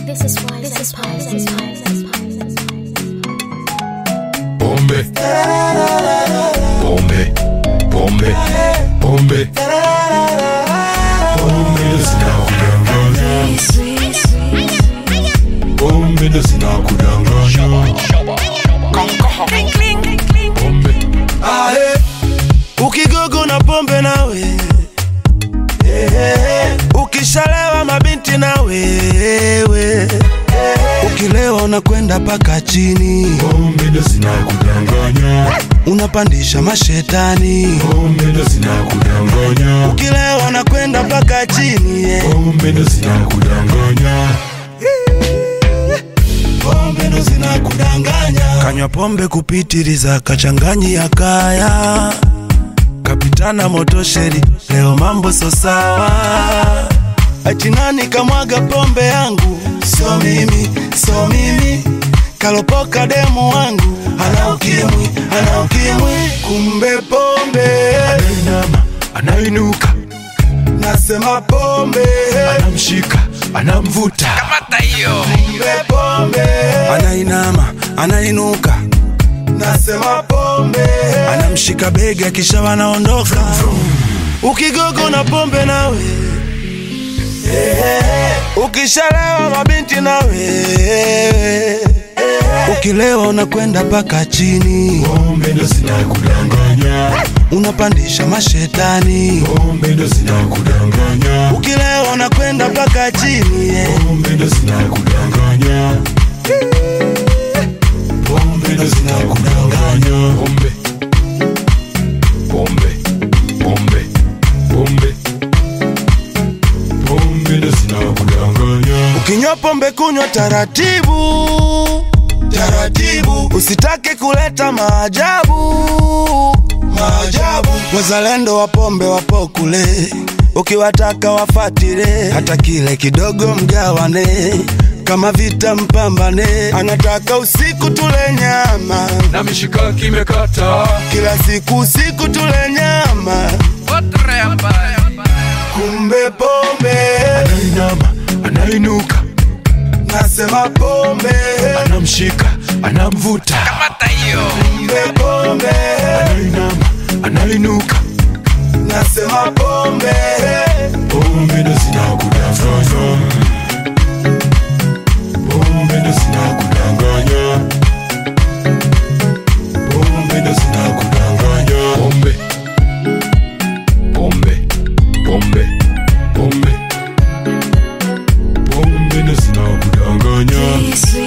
This is why. This is why. This is why. This is why. Bombe. Bombe. Bombe. Bombe. Bombe ndo zinakudanganya. Bombe ndo zinakudanganya. Bombe. Ahe, ukigogo na pombe nawe Ehe, ukishalewa mabinti na wewe ukilewa unakwenda paka chini Bombe ndo zinakudanganya. unapandisha mashetani Bombe ndo zinakudanganya. ukilewa unakwenda paka chini yeah. Bombe ndo zinakudanganya. pombe ndo zinakudanganya kanywa pombe kupitiliza kachanganyi ya kaya kapitana motosheri leo mambo so sawa achinani kamwaga pombe yangu so mimi so mimi kalopoka demu wangu ana ukimwi ana ukimwi kumbe pombe Anainama, anainuka, nasema pombe anamshika, anamvuta. kumbe pombe anainama anainuka nasema pombe anamshika bega kisha wanaondoka ukigogo na pombe nawe ukishalewa mabinti nawe ukilewa unakwenda paka chini Bombe ndo zinakudanganya. unapandisha mashetani Bombe ndo zinakudanganya. ukilewa unakwenda paka chini yeah. Bombe ndo zinakudanganya. Bombe ndo zinakudanganya. Bombe. Bombe. Bombe. Bombe. Bombe ndo zinakudanganya. Ukinywa pombe kunywa taratibu taratibu, usitake kuleta maajabu maajabu. Wazalendo wa pombe wapo kule, ukiwataka wafatile, hata kile kidogo mgawane, kama vita mpambane. Anataka usiku tule nyama, Na mishikaki imekata. kila siku usiku tule nyama, kumbe pombe Anainama, anainuka, nasema pombe anamshika, anamvuta. kumbe pombe Anainama, anainuka. nasema pombe Bombe ndo zinakudanganya. Bombe ndo zinakudanganya. Bombe ndo zinakudanganya. Bombe. Bombe. Bombe. Bombe. Bombe ndo zinakudanganya. Sweet,